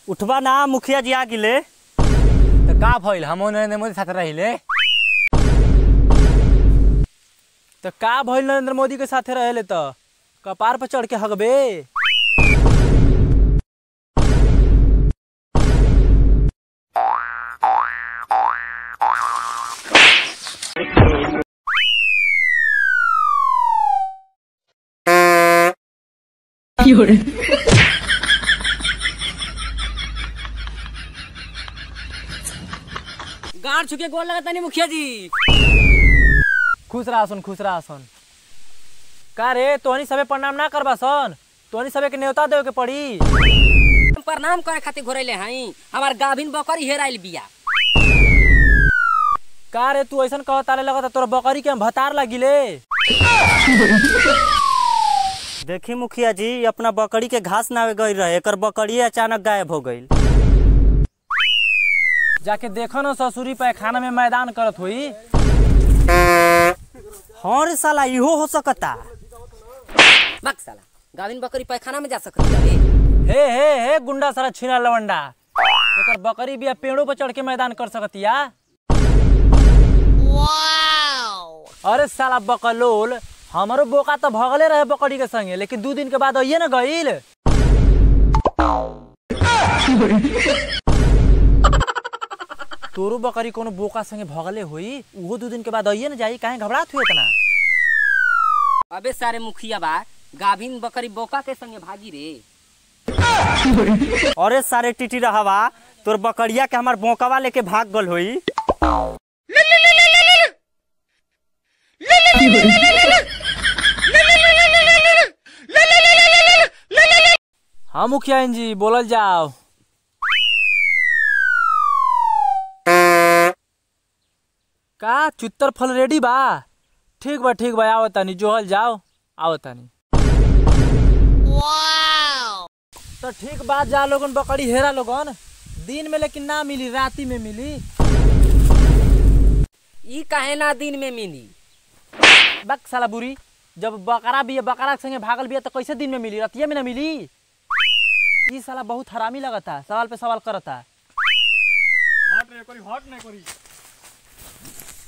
उठवा ना मुखिया जी आ गिले तो का भइल हम नरेंद्र मोदी साथ रहिले तो का भइल नरेंद्र मोदी के साथे रहेले त कपार पर चढ़ के हगबे गाड़ छुके गोल लगा तनी मुखिया जी खुश रहा सन खुश रहा सन का रे तोहनी सबे प्रणाम ना करबा सन तोहनी सबे के न्योता देवे के पड़ी हम प्रणाम करे खातिर घोरैले हई हमार गाभिन बकरी हेराइल बिया का रे तू ऐसन कहत ताले लगता तोर बकरी के हम भतार लगिले देखी मुखिया जी अपना बकरी के घास नावे गई रहे एकर बकरी अचानक गायब हो गई जाके देखो ना ससुरी पैखाना में मैदान करत हुई हाँ रे साला इहो हो सकता बक साला गाभिन बकरी पैखाना में जा सकत है हे हे हे गुंडा सारा छीना लवंडा एकर बकरी बिया पेड़ों पर चढ़ के मैदान कर सकतिया अरे साला बकलोल हमारो बोका तो भगले रहे बकरी के संगे लेकिन दू दिन के बाद आइए ना गईल तोरो बकरी कोनो बोका संगे भगले होई उहो दू दिन के बाद आइए ना जाई काहे घबरात हुई इतना अबे सारे मुखिया बा गाभिन बकरी बोका के संगे भागी रे अरे सारे टिटी रहवा तोर बकरिया के हमार बोकवा लेके भाग गल होई हाँ मुखिया जी बोलल जाओ का चुत्तर फल रेडी बा ठीक बा ठीक बा आओ तानी जोहल जाओ आओ तानी तो ठीक बात जा लोगन बकरी हेरा लोगन दिन में लेकिन ना मिली राती में मिली ई काहे ना दिन में मिली बक साला बुरी जब बकरा भी बकरा के संगे भागल बिया तो कैसे दिन में मिली रतिया में ना मिली ई साला बहुत हरामी लगता सवाल पे सवाल करता